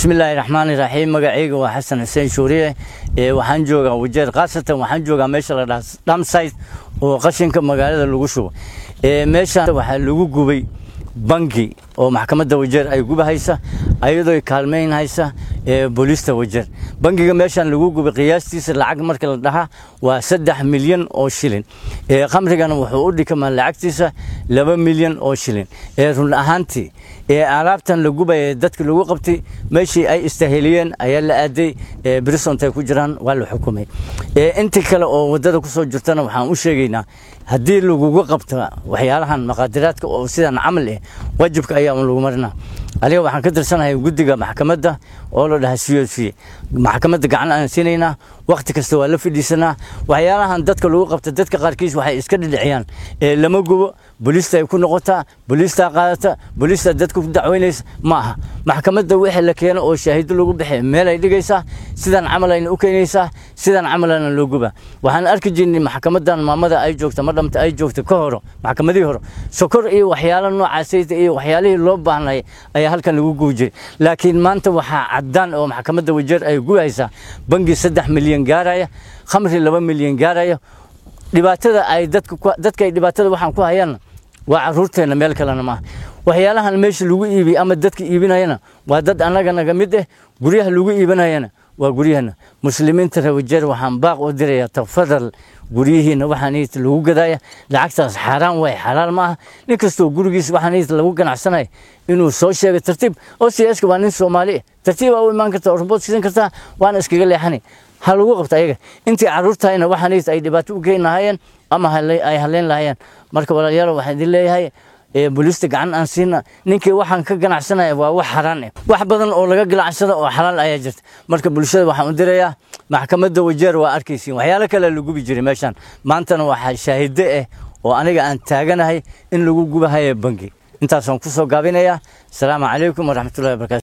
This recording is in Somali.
bismillaahi raxmaani raxiim magacayga waa xasan xuseen shuuriye waxaan joogaa wajeer khaasatan waxaan joogaa meesha la dhaha dhamsite oo qashinka magaalada lagu shubo meeshaan waxaa lagu gubay bangi oo maxkamadda wajeer ay gubahaysa ayadoo kaalmeynhaysa booliista wajeer bangiga meeshaan lagu gubay qiyaastiisa lacag marka la dhahaa waa saddex milyan oo shilin khamrigana wuxuu u dhikamaa lacagtiisa laba milyan oo shilin run ahaantii alaabtan la gubaya dadka lagu qabtay meeshii ay istaheliyeen ayaa la aaday brisont ay ku jiraan waa la xukumay inta kale oo wadada kusoo jirtana waxaan u sheegaynaa haddii lagugu qabta waxyaalahan maqaadiraadka oo sidan camal eh wajibka ayaa lagu marinaa aniga waxaan ka tirsanahay guddiga maxkamadda oo la dhaha c o c maxkamadda gacan aan siinaynaa wakhti kasta waa la fidhiisanaa waxyaalahan dadka lagu qabta dadka qaarkiis waxay iska dhidhiciyaan lama gubo booliista ay ku noqotaa booliistaa qaadata booliistaa dadka ku dacweynaysa ma aha maxkamadda wixii la keeno oo shaahido lagu bixi meel ay dhigaysaa sidan camal ayna u keenaysaa sidan camalana loo guba waxaan arki jirnay maxkamadan maamada ay joogta madhamta ay joogta ka horo maxkamadihii hore sokor iyo waxyaalo noocaasayta iyo waxyaalihii loo baahnay ayaa halkan lagu gubi jiray laakiin maanta waxaa caddaan oo maxkamadda wajeer ay gubahaysaa bangi saddex milyan gaaraya khamri laba milyan gaaraya dhibaatada ay dadka ay dhibaatada waxaan ku hayaan waa caruurteenna meel kalena maaha waxyaalahan meesha lagu iibiy ama dadka iibinayana waa dad annaga naga mid eh guryaha lagu iibinayana waa guryahana muslimiinta rawajeer waxaan baaq u diraya tafadal guryihiina waxaan lagu gadaya lacagtaas xaaraan waay xalaal ma aha nin kastoo gurigiis waxaan lagu ganacsanaya inuu soo sheego tartiib oo siyaaska waa nin soomaali ah tartiib aa u imaan karta orbood sidan kartaa waana iskaga leexanay ha lagu qabta ayaga intii caruurtahayna waxaan ay dhibaato u keeni lahaayeen ama ay haleyn lahaayeen marka walaalayaal waxaan idin leeyahay booliista gacan aan siina ninkii waxaan ka ganacsanaya waa wax xaraan ah wax badan oo laga ganacsada oo xalaal ayaa jirta marka bulshada waxaan u dirayaa maxkamadda wajeer waa arkaysiin waxyaalo kale la gubi jiray meeshaan maantana waxaa shaahido ah oo aniga aan taaganahay in lagu gubahayo bangi intaasaan ku soo gaabinayaa asalaamu calaykum waraxmatullahi wabarakatu